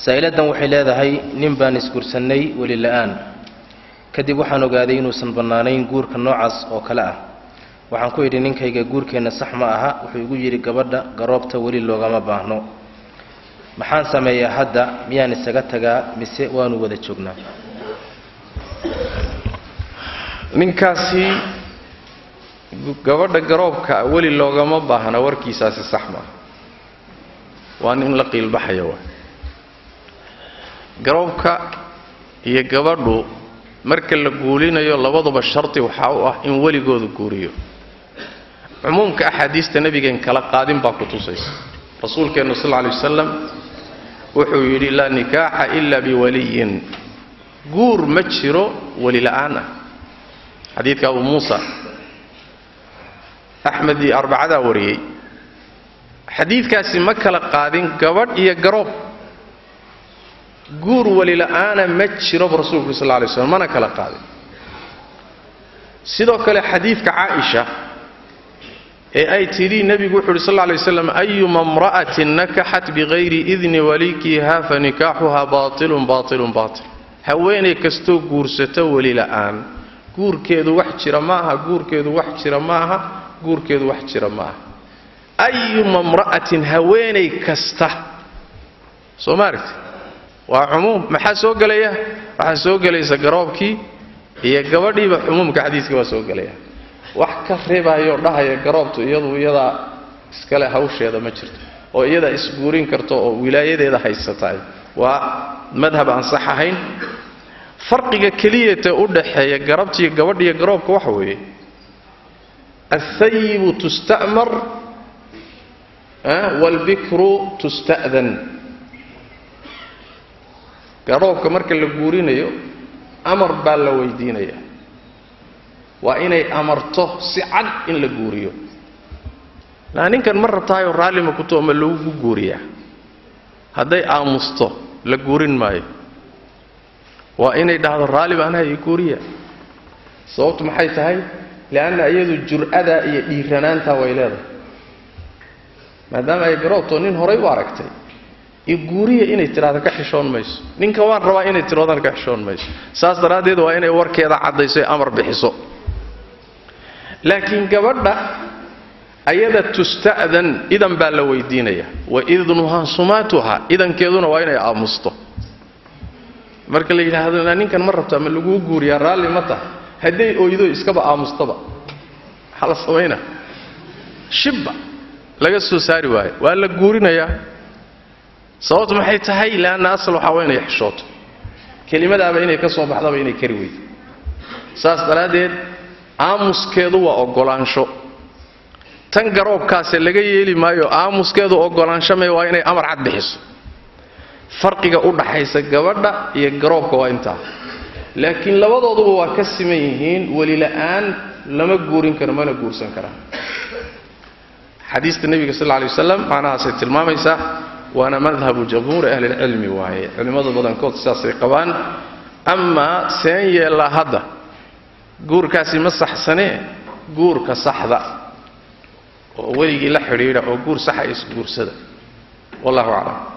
saa'iladan waxay leedahay nin baan isguursannay weli la'aan kadib waxaan ogaaday inuusan bannaanayn guurka noocaas oo kale ah waxaan ku idhi ninkayga guurkeenna sax ma aha wuxuu igu yidhi gabadha garoobta weli loogama baahno maxaan sameeyaa hadda miyaan isaga tagaa mise waanu wada joognaa ninkaasi gabadha garoobka weli loogama baahna warkiisaasi sax maaha waa nin la qiilbaxaya waa garoobka iyo gabadhu marka la guulinayo labaduba shardi waxaa u ah in weligooda guuriyo cumuumka axaadiista nebigeen kala qaadin baa ku tusaysa rasuulkeennu sal lla lay wasalam wuxuu yidhi laa nikaaxa ila biwaliyin guur ma jiro weli la'aan ah xadiidka abu muusa axmed iyo arbacadaa wariyey xadiidkaasi ma kala qaadin gabadh iyo garoob guur weli la'aana ma jiroba rasuulku sal lay slam mana kala qaadin sidoo kale xadiidka caaisha ee ay tidhi nebigu wuxu uhi sal lay waslam ayuma imra'atin nakaxat bikayri idni walikiha fa nikaaxuha baatilun baatilun baatil haweenay kastoo guursato weli la'aan guurkeedu wax jira ma aha guurkeedu wax jira ma aha guurkeedu wax jira ma aha ayuma imra'atin haweenay kasta soo ma aragti waa cumuum maxaa soo gelaya waxaa soo gelaysa garoobkii iyo gabadhiiba cumuumka xadiiska waa soo gelaya wax ka reebaayoo dhahaya garoobtu iyadu iyadaa iskale hawsheeda ma jirto oo iyadaa isguurin karto oo wilaayadeeda haysataay waa madhab aan sax ahayn farqiga keliyata u dhaxeeya garabtiiyo gabadhiyo garoobka waxa weeye alhayibu tusta'mar waalbikru tusta'dan garoobka marka la guurinayo amar baa la weydiinaya waa inay amarto si cad in la guuriyo laa ninkan ma rabtaayoo raallima kuto ma lagu guuriyaa hadday aamusto la guurin maayo waa inay dhahdo raalli baanaha ii guuriya sababtu maxay tahay li'anna iyadu jur'adaa iyo dhiiranaantaa way leedahay maadaama ay garoobto nin horay u aragtay iyo guuriya inay tidhahdo ka xishoon mayso ninka waan rabaa inay tidhahdana ka xishoon mayso saas daraaddeed waa inay warkeeda caddayso ee amar bixiso laakiin gabadha ayada tusta'dan idan baa la weydiinaya wa idnuhaa sumaatuha idankeeduna waa inay aamusto marka la yidhaahdo ninkan ma rabtaa ma laguu guuriyaa raalli ma tahay hadday oydo iskaba aamustaba maxaa la samaynaa shibba laga soo saari waayo waa la guurinayaa sababtu maxay tahay leanna asal waxaa waa inay xishooto kelimadaaba inay ka soo baxdaba inay kari weydo saas daraaddeed aamuskeedu waa oggolaansho tan garoobkaase laga yeeli maayo aamuskeedu oggolaansho mee waa inay amar cad bixiso farqiga u dhaxaysa gabadha iyo garoobka waa intaa laakiin labadooduba waa ka siman yihiin welila'aan lama guurin karo mana guursan karaan xadiista nebiga sal lay wasalam macnahaasay tilmaamaysaa waana madhabu jamhuuri ahlilcilmi waaye culimmada badankood sidaasay qabaan amaa seen yeellaa hadda guurkaasi ma saxsanee guurka saxda oo weligii la xidhiidha oo guur saxa isguursada wallahu aclam